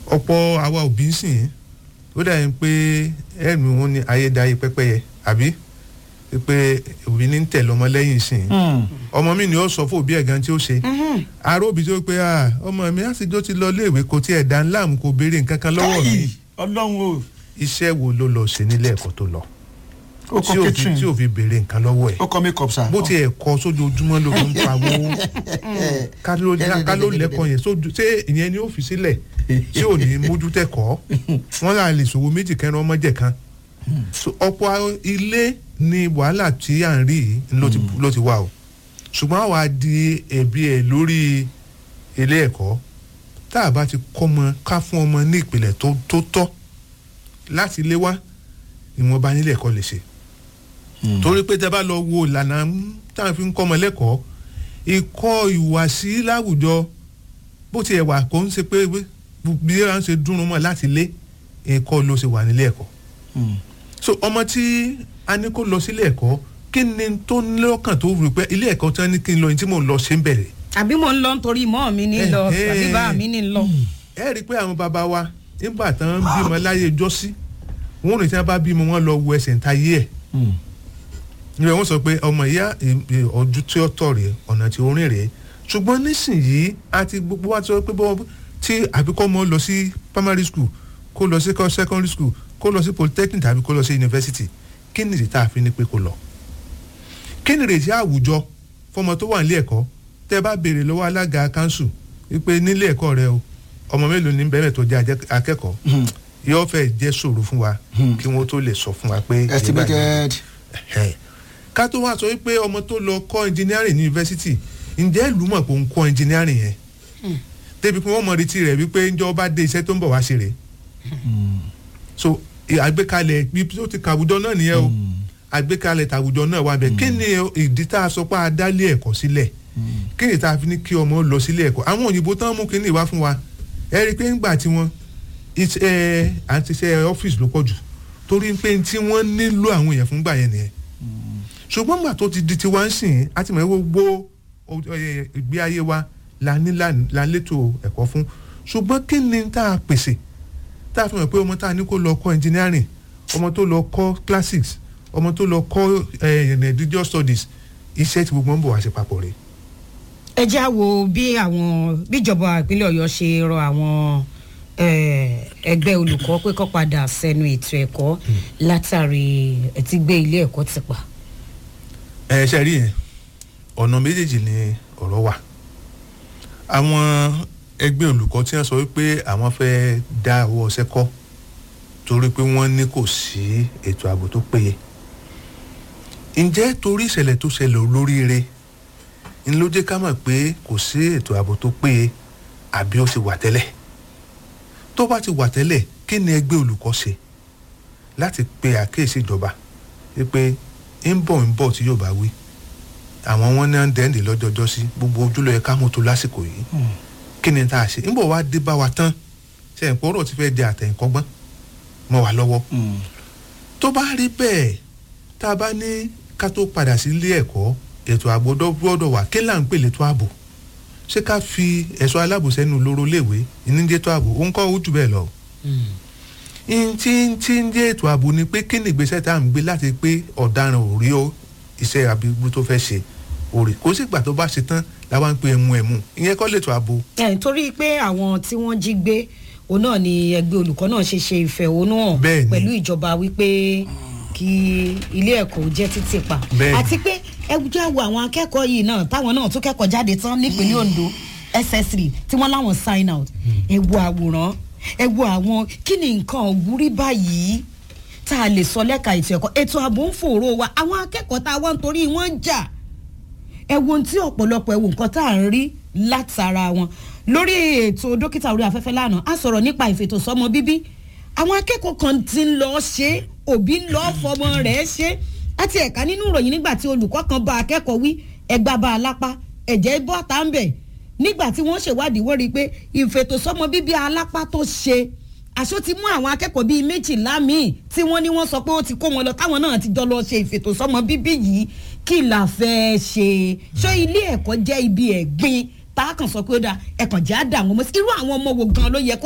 ọ̀pọ̀ àwa òbí ń sìn ó dà yín pé ẹ̀mí wọn ni ayédáyé pẹ́pẹ́yẹ àbí pé òbí ní ń tẹ̀lé ọmọ lẹ́yìn sìn ọmọ mi ni ó sọ fún òbí ẹ̀ gan tí ó ṣe ará òbí tó pé ah, ọmọ mi àtijọ́ ti lọ iléèwé kò tiẹ̀ dá ńlá mu kò béèrè nǹkan kan lọ́wọ́ mi ọlọ́run o iṣẹ́ wo ló lọ ṣe nílé ẹ̀kọ́ tó lọ ó kọ tí ò fi- catering tí ò fi béèrè nǹkan lọ́wọ́ ẹ̀ ó kọ make up sa. bó tiẹ̀ kọ́ sójoojúmọ́ ló fi ń pawó ká ló ká ló lẹ́kọ̀ọ́ yẹn sójú ṣé ìyẹn ni ó fi sílẹ̀ tí ò ní mójú tẹ̀kọ́ wọ́n là lè ṣòwò méjì kẹrin ọmọ jẹ̀ kan So, ọ̀pọ̀ ilé ni wàhálà tí à ń rí yìí ló ti ló ti wà o ṣùgbọ́n àwa di ẹ̀bi ẹ̀ lórí ilé ẹ̀kọ́ tá a bá ti kọ́ ọmọ ká fún ọmọ ní ìpìlẹ̀ tó tó tọ́ láti ilé wá ìwọ̀nba nílé ẹ̀kọ́ lè ṣe torí pé tẹ bá lọ wo ìlànà tá a fi ń kọ́ ọmọ lẹ́kọ̀ọ́ ìkọ́ ìhùwàsí láwùjọ bó tiẹ̀ wà kó ń ṣe pé bí wọ́n ṣe dúnrún mọ́ láti lé ẹ̀kọ́ ló ṣe wà nílé ẹ̀kọ́ so ọmọ tí a ní kó lọ sílé ẹ̀kọ́ kí ni tó ní lọ́kàn tó rò pé ilé ẹ̀kọ́ tí wọ́n ní kí n lọ ní tí mò ń lọ ṣe ń bẹ̀rẹ̀ àbí mo ń lọ nítorí mọ́ mi ní lọ Eh, eh. àbí bá mi ní lọ. ẹ rí i pé àwọn bàbá wa nígbà tán bímọ láyé jọ́sí wọn ò ní tí wọ́n bá bímọ wọn lọ wo ẹsẹ̀ ń ta yé ẹ̀ ìwé wọn sọ pé ọmọ ìyá ọdún tí ó tọ̀ rèé ọ̀nà tí ó rìn rèé ṣùgbọ́n nísìnyìí àti gbogbo wa ti sọ pé bọ́ tí àbíkọ́ ọmọ lọ sí primary school kó lọ sí secondary school kó lọ sí polytechnic tàbí kó lọ sí university kí ni ìdí tá a fi ní pé kó lọ. kí ni ìrètí àwùjọ fọmọ tó wà nílé ẹ̀kọ́ tẹ́ bá béèrè lọ́wọ́ alága council wípé nílé ẹ̀kọ́ rẹ o ọmọ mélòó ní bẹ́ẹ̀ tó jẹ́ ajẹ́- akẹ́kọ̀ọ́ yóò fẹ́ jẹ́ ṣòro fún wa kí wọ́n tó lè sọ fún wa pé estimated. Ẹ̀hẹ̀. ká tó wá sọ wípé ọmọ tó lọ kọ́ engineering ní yunifásitì ǹjẹ́ ìlú mọ̀ pé ó ń kọ́ engineering yẹn débi pé wọ́n mọ retí rẹ̀ wípé ǹjọ́ bá dé iṣẹ́ tó ń bọ̀ wá ṣe rè so ì- àgbékalẹ̀ bí tó ti kàwùjọ náà nìyẹn o àgbékalẹ̀ tàwùjọ náà wà bẹ́ẹ̀ kí ni ìdí tá a sọ pé a dálé ẹ̀kọ́ sílẹ̀ kí ni tá a fi ní kí ọmọ lọ sílé ẹ̀kọ́ àwọn òyìnbó tán mú kí ni ìwá fún wa ẹ rí i pé ńgbà tí wọ́n iṣẹ́ àti iṣẹ́ ọ́fíìsì ló pọ̀ jù torí pé tí wọ́n nílò àwọn èèyàn fún gbà yẹn nìyẹn ṣùgbọ́n gbà tó ti di tiwa ń sìn á ti mọ̀ ẹ́ gbogbo o- ẹ, ìgbé ayé wa la ní là- la létò ẹ̀kọ́ fún ṣùgbọ́n kí ni tá a pèsè tá a fi mọ̀ pé ọmọ tá a ní kó lọ kọ́ engineering ọmọ tó lọ kọ́ classics ọmọ tó lọ kọ́ ẹ, religious studies iṣẹ́ tí gbogbo ń bọ̀ wá sí papọ̀ rẹ̀. ẹ já wo bí àwọn bíjọba ìpínlẹ̀ ọ̀yọ́ ṣe rọ àwọn eh, ẹgbẹ́ olùkọ́ pé kó padà sẹ́nu ètò ẹ̀kọ́ látàrí ẹtí gbé ilé ẹ̀kọ́ ti pa. ẹ ṣe rí yẹn ọ̀nà méjèèjì ni ọ̀rọ̀ wà àwọn ẹgbẹ́ olùkọ́ tí wọ́n sọ wípé àwọn fẹ́ dá owó ọṣẹ́ kọ́ torí pé wọ́n ní kò sí ètò ààbò tó péye ǹjẹ́ torí ìṣẹ̀lẹ̀ tó ṣẹlẹ̀ olóríire ń ló jẹ́ ká mọ̀ pé kò sí ètò ààbò tó péye àbí ó ti wà tẹ́lẹ̀ tó bá ti wà tẹ́lẹ̀ kí ni ẹgbẹ́ olùkọ́ ṣe láti pe àkíyèsí ìjọba wípé ń bọ̀ ń bọ̀ tí yóò bá wí àwọn wọn náà ń dẹ́ndé lọ́jọ́jọ́ sí gbogbo ojúlọ ẹ̀ka mọ́tò lásìkò yìí kí ni tá a ṣe ń bọ̀ wá dé bá wa tán ṣe ń pọ́rọ̀ ti fẹ́ di àtẹ̀yìnkọ́gbọ́n mọ́ wa lọ́wọ́ tó bá rí bẹ́ẹ̀ tá a bá ní ká tó padà sí ilé ẹ̀kọ́ ètò ààbò gbọ́dọ̀ wà kí là ń pè létò ààbò ṣé ká fi ẹ̀ṣọ́ aláàbò sẹ́nu lóró léèwé ìníjẹ́tò ààbò ó ń kọ́ ojú bẹ́ẹ̀ lọ ntí ntí ń jẹ́ ètò ààbò ni pé kí ni ìgbésẹ̀ tá à ń gbé láti pé ọ̀daràn ò rí ó iṣẹ́ abigbú tó fẹ́ ṣe òrì kó sì gbà tó bá ṣe tán làwọn ń pe ẹmu ẹmu ìyẹn kọ́ lètò ààbò. ẹ̀ nítorí pé àwọn tí wọ́n jí gbé òun náà ni ẹgbẹ́ olùkọ́ náà ṣe ṣe ìfẹ̀hónúhàn Bẹ́ẹ̀ni. pẹ̀lú ìjọba wípé kí ilé ẹ̀kọ́ jẹ́ títì pa Bẹ́ẹ̀ni. àti pé ẹgbẹ́ àwọ̀ àwọn akẹ́kọ̀ọ́ yìí náà táwọn náà tún kẹ́kọ̀ọ́ jáde tán nípínlẹ̀ Ondo ss3 tí wọ́n láwọn sign out ẹ wo àwòrán ẹ wo àwọn kí ni nǹkan òwúrí báyìí tá a lè sọ lẹ́ka ètò ẹ̀kọ́ ètò ààbò ń fòró wa àwọn akẹ́kọ̀ọ́ tá a wá ń torí wọ́n ń jà ẹ wo ohun tí ọ̀pọ̀lọpọ̀ ẹ wo nǹkan tá à ń rí látara wọn lórí ètò dókítà orí afẹ́fẹ́ lánàá a sọ̀rọ̀ nípa ìfètòsọ́mọ bíbí àwọn akẹ́kọ̀ọ́ kan ti ń lọ ṣe é, òbí ń lọ fọmọ rẹ̀ ṣe é. àti ẹ̀ka nínú ìròyìn nígbà tí olùkọ́ kan bá akẹ́kọ̀ọ́ wí ẹgbà bá a lápá ẹ̀jẹ̀ bọ́ tá ń bẹ̀ nígbà tí wọ́n ṣèwádìí wọ́n rí i pé ìfètòsọ́mọ bíbí alápá tó ṣe àṣọ ti mú àwọn akẹ́kọ̀ọ́ bíi méjìlá míì tí wọ́n ní wọ́n sọ pé ó ti kó wọn lọ táwọn náà ti jọ lọ ṣe ìfètòsọ́mọ bíbí yìí kí la fẹ́ ṣe ṣé ilé ẹ̀kọ́ jẹ́ ibi ẹ̀gbin tá a kàn sọ pé ó dáa ẹ̀kàn jẹ́ àdá àwọn ọmọ sí irú àwọn ọmọ wo gan ló yẹ kó